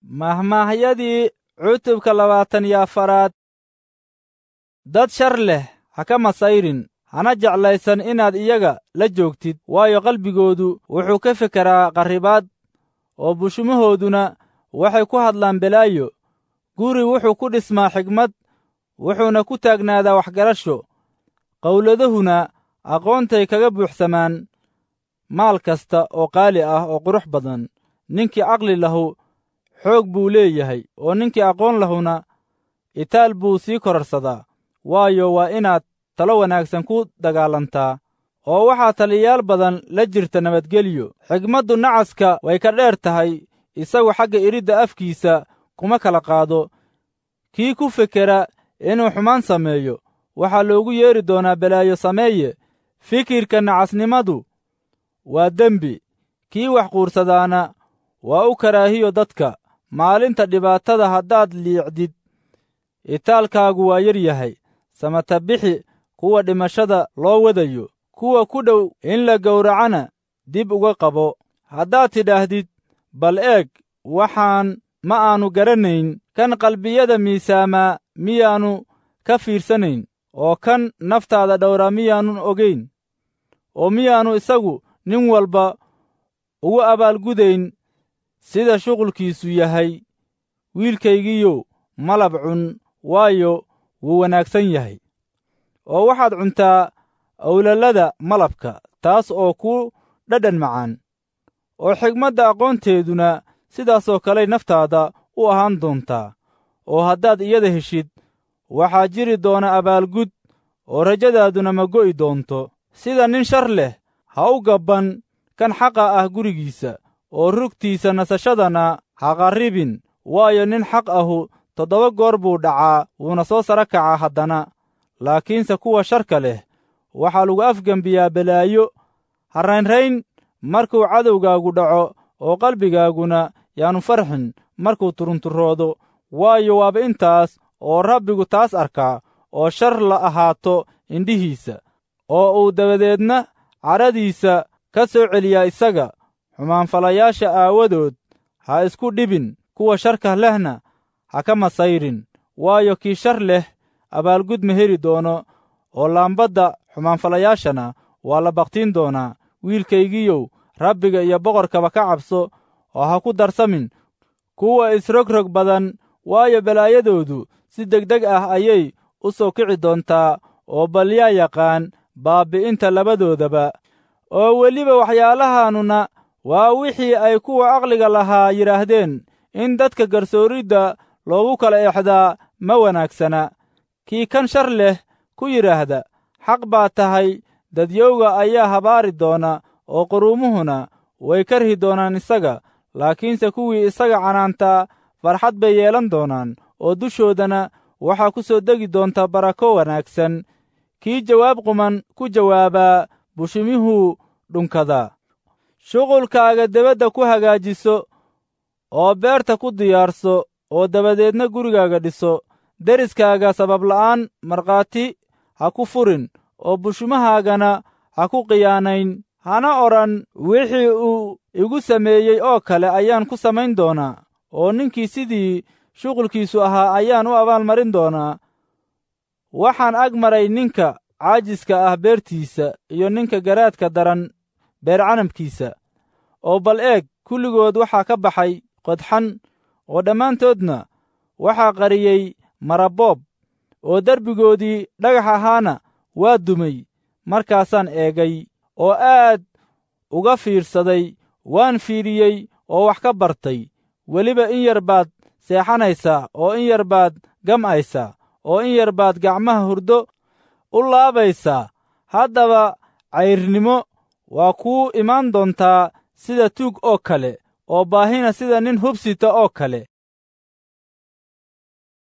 mahmaahyadii cutubka labaatan iyo afaraad dad shar leh ha ka masayrin hana jeclaysan inaad iyaga la joogtid waayo qalbigoodu wuxuu ka fekeraa qarribaad oo bushumahooduna waxay ku hadlaan belaayo guri wuxuu ku dhismaa xigmad wuxuuna ku taagnaadaa waxgarasho qowladahuna aqoontay kaga buuxsamaan maal kasta oo qaali ah oo qurux badan ninkii caqli lahu xoog buu leeyahay oo ninkii aqoon lahuna itaal buu sii korarsadaa waayo waa inaad talo wanaagsan ku dagaalantaa oo waxaa taliyayaal badan la jirta nabadgelyo xigmaddu nacaska way ka dheer tahay isagu xagga iridda afkiisa kuma kala qaado kii ku fekera inuu xumaan sameeyo waxaa loogu yeedhi doonaa balaayo sameeye fikirka nacasnimadu waa dembi kii wax quursadaana waa u karaahiyo dadka maalinta dhibaatada haddaad liicdid itaalkaagu waa yar yahay samata bixi kuwa dhimashada loo wadayo kuwa ku dhow in la gowracana dib uga qabo haddaad tidhaahdid bal eeg waxaan ma aanu garanayn kan qalbiyada miisaamaa miyaannu ka fiirsanayn oo kan naftaada dhowraa miyaannun ogayn oo miyaannu isagu nin walba ugu abaalgudayn sida shuqulkiisu yahay wiilkaygiiyow malab cun waayo wuu wanaagsan yahay oo waxaad cuntaa awlalada malabka taas oo ku dhadhan macaan oo xigmadda aqoonteeduna sidaasoo kaley naftaada u ahaan doontaa oo haddaad iyada heshid waxaa jiri doona abaalgud oo rajadaaduna ma go'i doonto sida nin shar leh ha u gabban kan xaqa ah gurigiisa oo rugtiisa nasashadana ha qarribin waayo nin xaq ahu toddoba goor buu dhacaa wuuna soo sara kacaa haddana laakiinse kuwa sharka leh waxaa lagu afgembiyaa balaayo ha raynrayn markuu cadowgaagu dhaco oo qalbigaaguna yaannu farxin markuu turunturoodo waayo waaba intaas oo rabbigu taas arkaa oo shar la ahaato indhihiisa oo uu dabadeedna cadhadiisa ka soo celiyaa isaga xumaanfalayaasha aawadood ha isku dhibin kuwa sharka lehna ha ka masayrin waayo kii shar leh abaalgud ma heli doono oo laambadda xumaanfalayaashana waa la bakhtiin doonaa wiilkaygiiyow rabbiga iyo boqorkaba ka cabso oo ha ku darsamin kuwa isrogrog badan waayo balaayadoodu si degdeg ah ayay u soo kici doontaa oo bal yaa yaqaan baabbi'inta labadoodaba oo weliba waxyaalahaannuna waa wixii ay kuwa aqliga lahaa yidhaahdeen in dadka garsooridda loogu kala exdaa ma wanaagsana kii kan shar leh ku yidhaahda xaq baa tahay dadyowga ayaa habaari doona oo quruumuhuna way karhi doonaan isaga laakiinse kuwii isaga canaantaa farxad bay yeelan doonaan oo dushoodana waxaa ku soo degi doonta barako wanaagsan kii jawaab quman ku jawaabaa bushimihuu dhunkadaa shuqulkaaga debadda ku hagaajiso oo beerta ku diyaarso oo dabadeedna gurigaaga dhiso deriskaaga sababla'aan markhaati ha ku furin oo bushumahaagana ha ku khiyaanayn hana odhan wixii uu igu sameeyey oo kale ayaan ku samayn doonaa oo ninkii sidii shuqulkiisu ahaa ayaan u abaalmarin doonaa waxaan ag maray ninka caajiska ah beertiisa iyo ninka garaadka daran beer canabkiisa oo bal eeg kulligood waxaa ka baxay qodxan oo dhammaantoodna waxaa qariyey maraboob oo derbigoodii dhagax ahaana waa dumay markaasaan eegay oo aad uga fiirsaday waan fiiriyey oo wax ka bartay weliba in yar baad seexanaysaa oo in yar baad gam'aysaa oo in yar baad gacmaha hurdo u laabaysaa haddaba cayrnimo waa kuu imaan doontaa sida tuug oo kale oo baahina sida nin hubsita oo kale